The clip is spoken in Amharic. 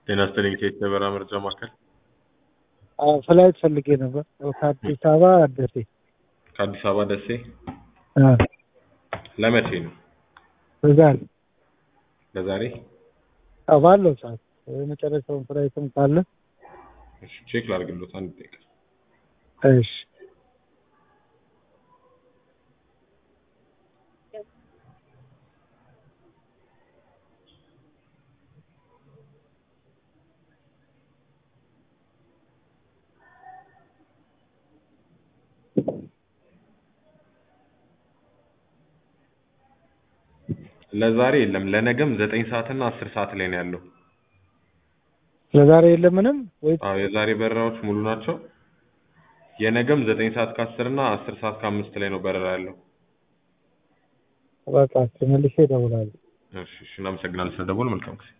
ጤና ይስጥልኝ ከየት የበረራ መረጃ ማዕከል አዎ ፍላይት ፈልጌ ነበር ከአዲስ አበባ ደሴ ከአዲስ አበባ ደሴ አ ለመቼ ነው በዛሬ ለዛሬ አዎ ባለው ሰዓት የመጨረሻውን ፍላይትም ካለ እሺ ቼክ ላድርግሎት አንድ ደቂቃ እሺ ለዛሬ የለም ለነገም ዘጠኝ ሰዓት እና አስር ሰዓት ላይ ነው ያለው ለዛሬ የለም ምንም ወይ አዎ የዛሬ በረራዎች ሙሉ ናቸው የነገም ዘጠኝ ሰዓት ከአስር እና አስር ሰዓት ከአምስት ላይ ነው በረራ ያለው በቃ ተመልሼ እደውላለሁ እሺ እሺ እናመሰግናለን ስለደወሉ መልካም ጊዜ